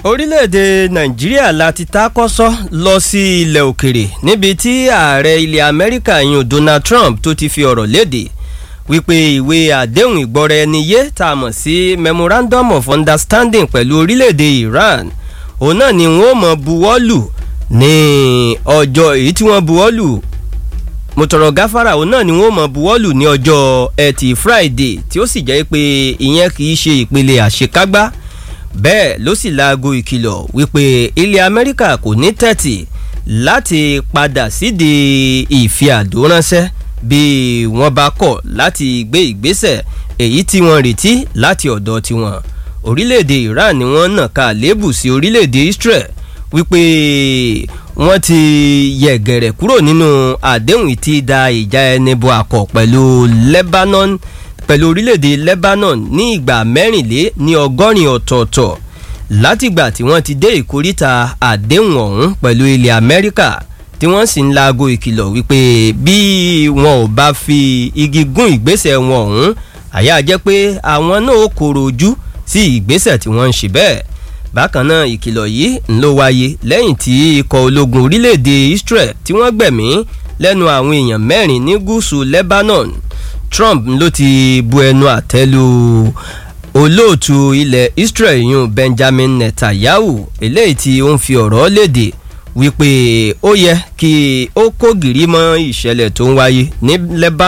orílẹ̀-èdè nàìjíríà láti takọ́sọ́ lọ sí ilẹ̀ òkèrè níbi tí ààrẹ ilẹ̀ amẹ́ríkà yun donald trump tó ti fi ọ̀rọ̀ léde wípé ìwé àdéhùn ìgbọ́ra ẹni yé tá a mọ̀ sí memorandum of understanding pẹ̀lú orílẹ̀-èdè iran òun náà ni wọ́n mọ̀ buwọ́lù ní ọjọ́ èyí tí wọ́n buwọ́lù mo tọrọ gáfárà òun náà ni wọ́n mọ̀ buwọ́lù ní ọjọ́ ẹtì friday tí ó sì jẹ́ pé ìyẹn kì í ṣe ìpele àṣekágbá bẹ́ẹ̀ ló sì laago ìkìlọ̀ wípé ilẹ̀ amẹ́ríkà kò ní tẹ̀tì láti padà sídìí ìfi àdó ránṣẹ́ bí wọ́n bá kọ̀ láti gbé ìgbésẹ̀ èyí tí wọ́n retí láti ọ̀dọ̀ tiwọn orílẹ̀-èdè iran ni wọ́n nà ká lébù sí orílẹ̀-èdè israel wípé wọ́n ti yẹ̀gẹ̀rẹ̀ kúrò nínú àdéhùn tí da ìjà ẹni bo àkọ́ pẹ̀lú lebanon pẹ̀lú orílẹ̀-èdè lebanon ní ìgbà mẹ́rìnlé ní ọgọ́rin ọ̀tọ̀ọ̀tọ̀ látìgbà tí wọ́n ti dé ìkóríta àdéhùn ọ̀hún pẹ̀lú ilẹ̀ amẹ́ríkà tí wọ́n sì ń laago ìkìlọ̀ wípé bí wọn ò bá fi igi gún ìgbésẹ̀ wọn ọ̀hún àyà jẹ́ pé àwọn náà kòrò ojú sí ìgbésẹ̀ tí wọ́n ń ṣe bẹ́ẹ̀ bákan náà ìkìlọ̀ yìí ń ló wáyé lẹ́yìn tí ikọ̀ ológun orílẹ̀-èdè israel tí wọ́n gbẹ̀mí lẹ́nu àwọn èèyàn mẹ́rin ní gúúsù lebanon trump ló ti bu ẹnu àtẹ́lu olóòtú ilẹ̀ israel yun benjamin netanyahu eléyìí tí ó ń fi ọ̀rọ̀ léde wípé ó yẹ kí ó kó gìrì mọ́ ìṣẹ̀lẹ̀ tó ń wáyé ní lebanon.